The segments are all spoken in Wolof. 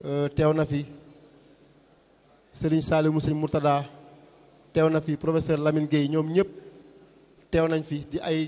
teew na fi Serigne Saliou Sëñ Murtada teew na fi professeur Lamine Gueye ñoom ñëpp teew nañ fi di ay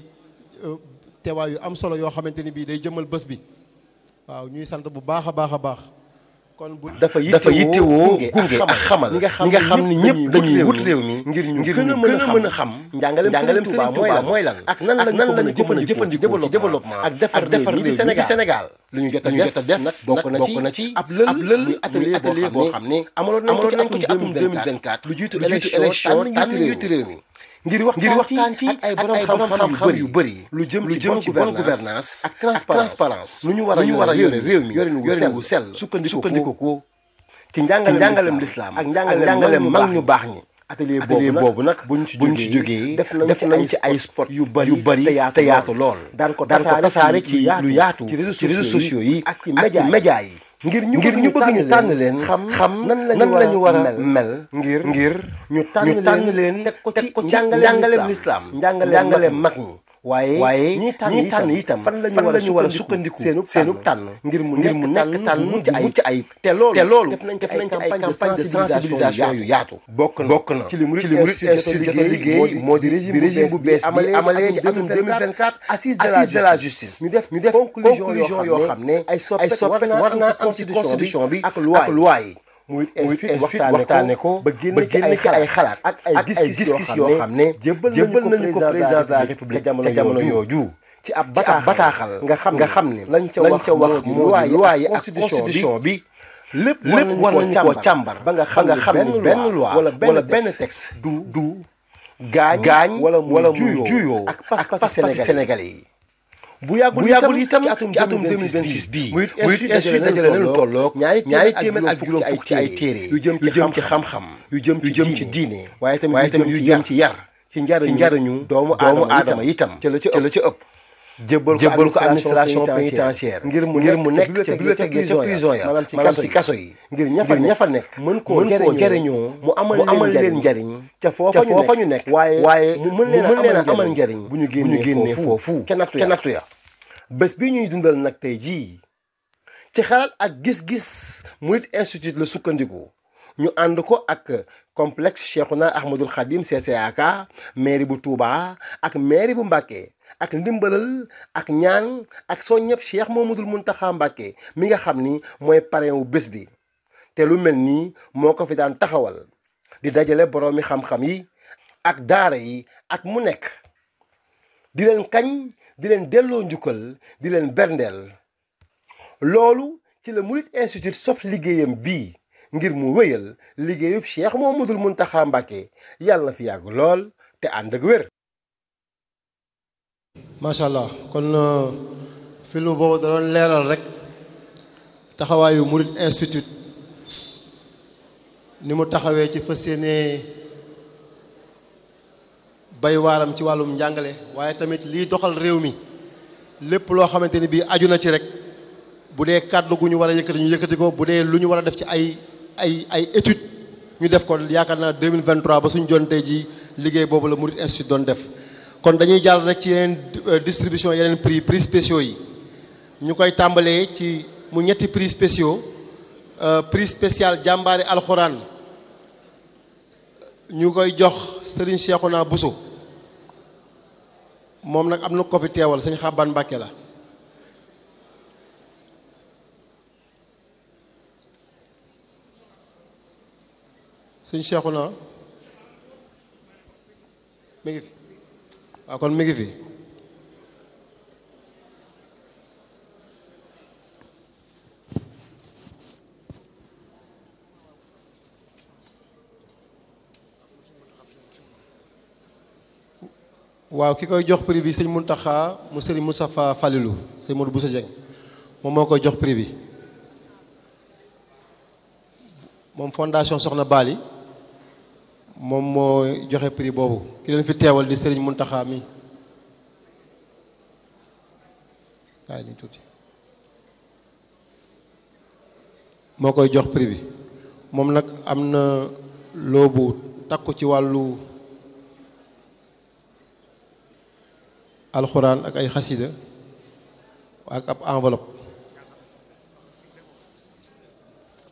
teewaay yu am solo yoo xamante ni bii day jëmmal bés bi waaw ñuy sant bu baax a baax a baax kon bu dafa yittewoo gunge ak xamal ñi nga xam ni ñëpp dañuy wut réew mi ngir ñu gën a mën a xam njàngaleem Sëriñ Tuubaa mooy lan ak nan lañu ko mën a jëfandikoo développement ak defar réew mi di Sénégal lu ñu jot a def nag bokk na ci ab lël muy atelier boo xam ne amaloon nañ ko ci atum 2024 lu jiitu élection tànn njiitu réew mi ngir waxtaan ci ak ay borom xam-xam yu bëri lu jëm ci bonne gouvernance ak transparence nu ñu war a yore réew mi yorin wu sell sukkandiku ko ci njàngalem lislaam ak njàngalem mag ñu baax ñi atelier boobu nag buñ ci jógee def nañ ci ay sport yu bëri te yaatu lool daan ko tasaare ci lu yaatu ci réseaux sociaux yi ak ci média yi ngir ñu ngir ñu bëgg ñu tànn leen xam xam nan lañu war a mel ngir ngir ñu tànn leen teg ko ci njàngaleem lislaam njàngaleem mag ñi waaye waaye ñi tànn itam fan lañu war a sukkandiku seenu seenu tànn ngir mu ngir mu nekk tànn mucc ayib ci te loolu te loolu def nañ def nañ ci ay campagne de sensibilisation yu yaatu bokk na bokk na ci li Mouride Institute jot a liggéey moo di régime bu bees bi amalee ci atum 2024 assise de la justice ñu def ñu def conclusion yoo xam ne ay soppet war naa am ci constitution bi ak loi yi muy waxtaane ko ba génne ci ay xalaat ak ay gis-gis yoo xam ne jébbal nañu ko président de la république ca jamono yooju ci ab bataaxal nga xam nga xam ne lañ ca wax moo di loi yi ak constitution bi lépp war nañu koo càmbar ba nga xam ne benn loi wala benn texte du du gaañ gaañ wala wala mu juyoo ak pas-pasi sénégalais yi bu yàggul itam itam ci atum 2026 bii muy institut dajale na lu tolloog ñaari téeméer ak juróom fukk ci ay téere yu jëm ci xam-xam yu jëm ci diine waaye tamit yu jëm ci yar ci njariñu doomu aadama itam ca la ca ëpp jébbal ko administration pénitentiaire ngir mu ngir mu nekk ca bibliothèque ca prison ya maanaam ci kaso yi ngir ña fa nekk mën koo jariñoo mu amal leen njariñ ca foofa ñu nekk waaye mu mën leen a amal njariñ bu ñu génnee foofu ca nattu ya bés bi ñuy dundal nag tey jii ci xalaat ak gis-gis Mouride Institute la sukkandiku ñu ànd ko ak complexe Cheikhouna Ahmadoul Khadim CCAK mairie bu Touba ak mairie bu Mbacké ak ndimbalal ak ñaan ak soo ñëpp Cheikh Mouhamadoul Mountakha Mbacké mi nga xam ni mooy parrain wu bés bi te lu mel nii moo ko fi daan taxawal di dajale boroomi xam-xam yi ak daara yi ak mu nekk di leen kañ di leen delloo njukkal di leen berndeel loolu ci la Mouride Institute sof liggéeyam bii ngir mu wéyal liggéeyub Cheikh Mouhamadoul Mountakha Mbacké yàlla na fi yàgg lool te ànd ak wér. macha allah kon film boobu da doon leeral rek taxawaayu Mouride Institute ni mu taxawee ci fas yéene bay waaram ci wàllum njàngale waaye tamit liy doxal réew mi lépp loo xamante ni bii aju na ci rek bu dee kàddu gu ñu war a yëkkati ñu yëkkati ko bu dee lu ñu war a def ci ay ay ay étude ñu def ko yaakaar naa 2023 ba suñu jon tey ji liggéey boobu la Mouride Institute doon def kon dañuy jàll rek ci yeneen distribution yeneen prix prix spéciaux yi ñu koy tàmbalee ci mu ñetti prix spéciaux prix spécial jàmbaari alxuraan ñu koy jox Serigne Cheikhouna Bousso moom nag am na ko fi teewal sëñ Xaban Mbàkke la sëñ Cheikhouna mi ngi fi waaw kon mi ngi fi waaw ki koy jox prix bi sëñ Mountakha mu sëriñ Moustapha Falilou sëñ Modou Bousso Dieng moom moo koy jox prix bi moom fondation Soxna Bali moom moo joxe prix boobu ki leen fi teewal di sëriñ Mountakha mi waaye ni tuuti moo koy jox prix bi moom nag am na loobu takku ci wàllu alxuraan ak ay xasida ak ab enveloppe